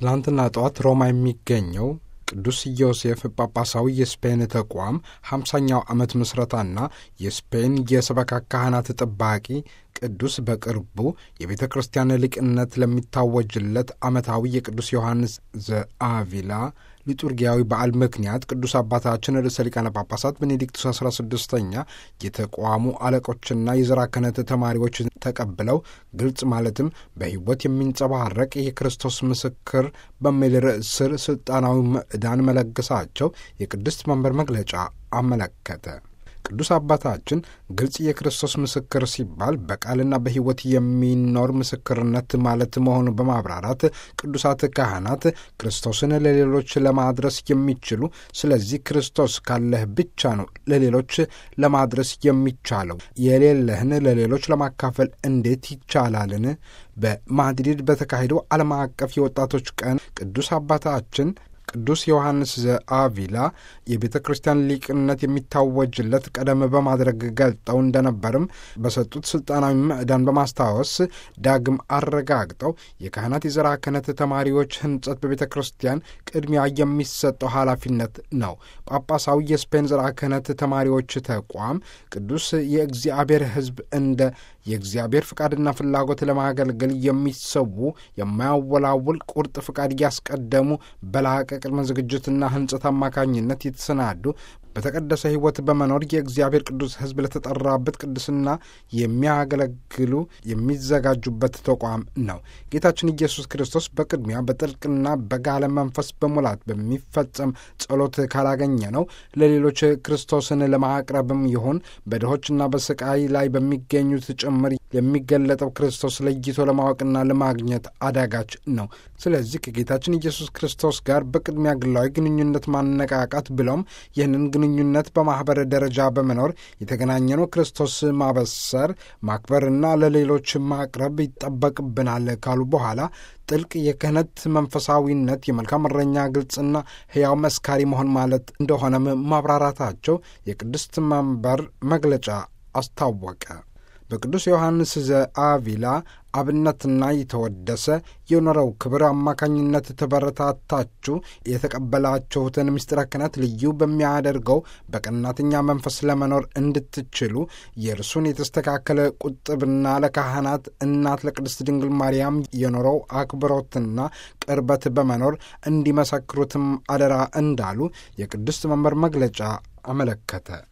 ትናንትና ጠዋት ሮማ የሚገኘው ቅዱስ ዮሴፍ ጳጳሳዊ የስፔን ተቋም ሃምሳኛው ዓመት ምስረታና የስፔን የሰበካ ካህናት ጠባቂ ቅዱስ በቅርቡ የቤተ ክርስቲያን ሊቅነት ለሚታወጅለት ዓመታዊ የቅዱስ ዮሐንስ ዘአቪላ ሊጡርጊያዊ በዓል ምክንያት ቅዱስ አባታችን ርዕሰ ሊቃነ ጳጳሳት ቤኔዲክቱስ አስራ ስድስተኛ የተቋሙ አለቆችና የዘራ ክህነት ተማሪዎች ተቀብለው ግልጽ ማለትም በሕይወት የሚንጸባረቅ የክርስቶስ ምስክር በሚል ርዕስ ስር ሥልጣናዊ ምዕዳን መለገሳቸው የቅድስት መንበር መግለጫ አመለከተ። ቅዱስ አባታችን ግልጽ የክርስቶስ ምስክር ሲባል በቃልና በሕይወት የሚኖር ምስክርነት ማለት መሆኑን በማብራራት ቅዱሳት ካህናት ክርስቶስን ለሌሎች ለማድረስ የሚችሉ ስለዚህ ክርስቶስ ካለህ ብቻ ነው ለሌሎች ለማድረስ የሚቻለው፣ የሌለህን ለሌሎች ለማካፈል እንዴት ይቻላልን? በማድሪድ በተካሄደው ዓለም አቀፍ የወጣቶች ቀን ቅዱስ አባታችን ቅዱስ ዮሐንስ ዘአቪላ የቤተ ክርስቲያን ሊቅነት የሚታወጅለት ቀደም በማድረግ ገልጠው እንደነበርም በሰጡት ስልጣናዊ ምዕዳን በማስታወስ ዳግም አረጋግጠው የካህናት የዘራ ክህነት ተማሪዎች ሕንጸት በቤተ ክርስቲያን ቅድሚያ የሚሰጠው ኃላፊነት ነው። ጳጳሳዊ የስፔን ዘራ ክህነት ተማሪዎች ተቋም ቅዱስ የእግዚአብሔር ሕዝብ እንደ የእግዚአብሔር ፍቃድና ፍላጎት ለማገልገል የሚሰዉ የማያወላውል ቁርጥ ፍቃድ እያስቀደሙ በላቀ ቅድመ ዝግጅትና ሕንጸት አማካኝነት የተሰናዱ በተቀደሰ ሕይወት በመኖር የእግዚአብሔር ቅዱስ ሕዝብ ለተጠራበት ቅድስና የሚያገለግሉ የሚዘጋጁበት ተቋም ነው። ጌታችን ኢየሱስ ክርስቶስ በቅድሚያ በጥልቅና በጋለ መንፈስ በሙላት በሚፈጸም ጸሎት ካላገኘ ነው ለሌሎች ክርስቶስን ለማቅረብም ይሁን በድሆችና በስቃይ ላይ በሚገኙት ጭምር የሚገለጠው ክርስቶስ ለይቶ ለማወቅና ለማግኘት አዳጋች ነው። ስለዚህ ከጌታችን ኢየሱስ ክርስቶስ ጋር በቅድሚያ ግላዊ ግንኙነት ማነቃቃት ብሎም ይህንን ግንኙነት በማኅበር ደረጃ በመኖር የተገናኘነው ክርስቶስ ማበሰር ማክበርና ለሌሎች ማቅረብ ይጠበቅብናል ካሉ በኋላ ጥልቅ የክህነት መንፈሳዊነት የመልካም እረኛ ግልጽና ሕያው መስካሪ መሆን ማለት እንደሆነም ማብራራታቸው የቅድስት መንበር መግለጫ አስታወቀ። በቅዱስ ዮሐንስ ዘአቪላ አብነትና የተወደሰ የኖረው ክብር አማካኝነት ተበረታታችሁ የተቀበላችሁትን ምስጢረ ክህነት ልዩ በሚያደርገው በቀናተኛ መንፈስ ለመኖር እንድትችሉ የእርሱን የተስተካከለ ቁጥብና ለካህናት እናት ለቅድስት ድንግል ማርያም የኖረው አክብሮትና ቅርበት በመኖር እንዲመሰክሩትም አደራ እንዳሉ የቅድስት መንበር መግለጫ አመለከተ።